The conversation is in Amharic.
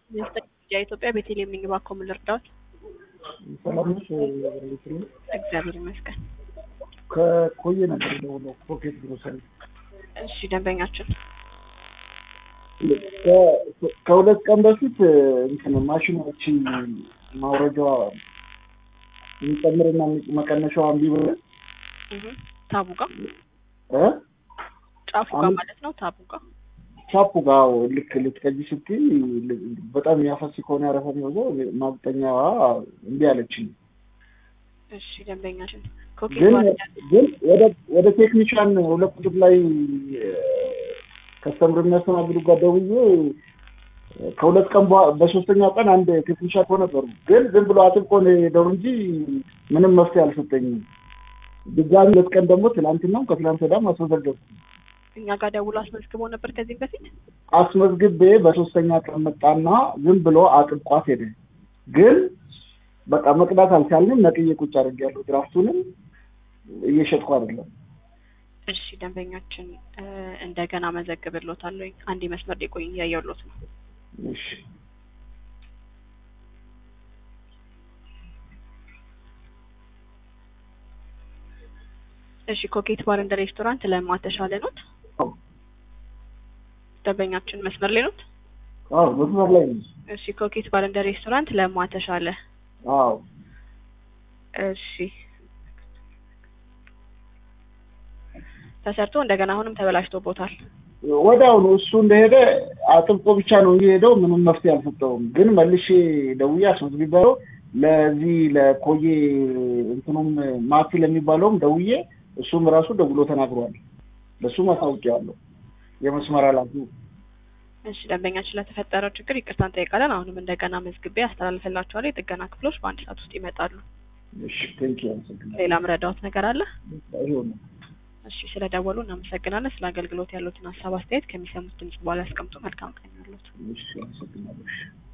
የኢትዮጵያ ቤተልሔም ነኝ። እባክዎ ምን ልርዳዎት? ሰላም ነሽ? ቤትል እግዚአብሔር ይመስገን። ከኮየ ነበር የደወለው ፖኬት ግሮሰሪ። እሺ ደንበኛችን ከ- ከሁለት ቀን በፊት እንትን ማሽኖች ማውረጃዋ የሚጨምርና መቀነሻዋ እምቢ ብሎ እህ ታቡ ጋር እ ጫፉ ጋር አሁን- ማለት ነው። ታቡ ጋር ቻፑ ጋር ልክ ልትቀጂ ስትይ ል- በጣም የሚያፈስ ከሆነ ያረፈ የሚወዘው ማቅጠኛዋ እምቢ አለችኝ። እሺ ደንበኛችን ኮኬት ግን ማለት ግን ወደ ወደ ቴክኒሻን ሁለት ቁጥር ላይ ከስተምር የሚያስተናግዱ ጋር ደውዬ ከሁለት ቀን በኋላ በሶስተኛው ቀን አንድ ቴክኒሻን እኮ ነበሩ። ግን ዝም ብሎ አጥብቆ ነው የሄደው እንጂ ምንም መፍትሄ አልሰጠኝም። ድጋሚ ሁለት ቀን ደግሞ ትናንትናም ከትናንት ወዲያም አስመዘገብኩ። እኛ ጋር ደውሎ አስመዝግቦ ነበር ከዚህም በፊት አስመዝግቤ በሶስተኛ ቀን መጣና ዝም ብሎ አጥብቋት ሄደ። ግን በቃ መቅዳት አልቻልንም። ነቅዬ ቁጭ አድርጌያለሁ። ድራፍቱንም እየሸጥኩ አይደለም። እሺ ደንበኛችን እ፣ እንደገና መዘግብሎታለሁ። አንድ መስመር ላይ ቆይ እያየሁሎት ነው። እሺ እሺ ኮኬት ባር እንደ ሬስቶራንት ለማ ተሻለ ኖት? ደንበኛችን መስመር ላይ ኖት? አዎ መስመር ላይ ነኝ። እሺ ኮኬት ባር እንደ ሬስቶራንት ለማ ተሻለ። አዎ እሺ ተሰርቶ እንደገና አሁንም ተበላሽቶቦታል። ወዲያውኑ እሱ እንደሄደ አጥብቆ ብቻ ነው የሄደው። ምንም መፍትሄ አልሰጠውም። ግን መልሼ ደውዬ አስመዝግቤያለሁ። ለዚህ ለኮዬ እንትኑም ማቲ ለሚባለውም ደውዬ እሱም ራሱ ደውሎ ተናግሯል። ለእሱም አሳውቄዋለሁ። የመስመር ኃላፊው እሺ ደንበኛችን ለተፈጠረው ችግር ይቅርታ እንጠይቃለን። አሁንም እንደገና መዝግቤ አስተላልፍላችኋለሁ። የጥገና ክፍሎች በአንድ ሰዓት ውስጥ ይመጣሉ። እሺ ቴንኪው አመሰግናለሁ። ሌላ ምረዳዎት ነገር አለ? ይኸው ነው። እሺ ስለደወሉ እናመሰግናለን። ስለ አገልግሎት ያሉትን ሀሳብ አስተያየት ከሚሰሙት ድምጽ በኋላ ያስቀምጡ። መልካም ቀን ያሉት እሺ አመሰግናለሁ። እሺ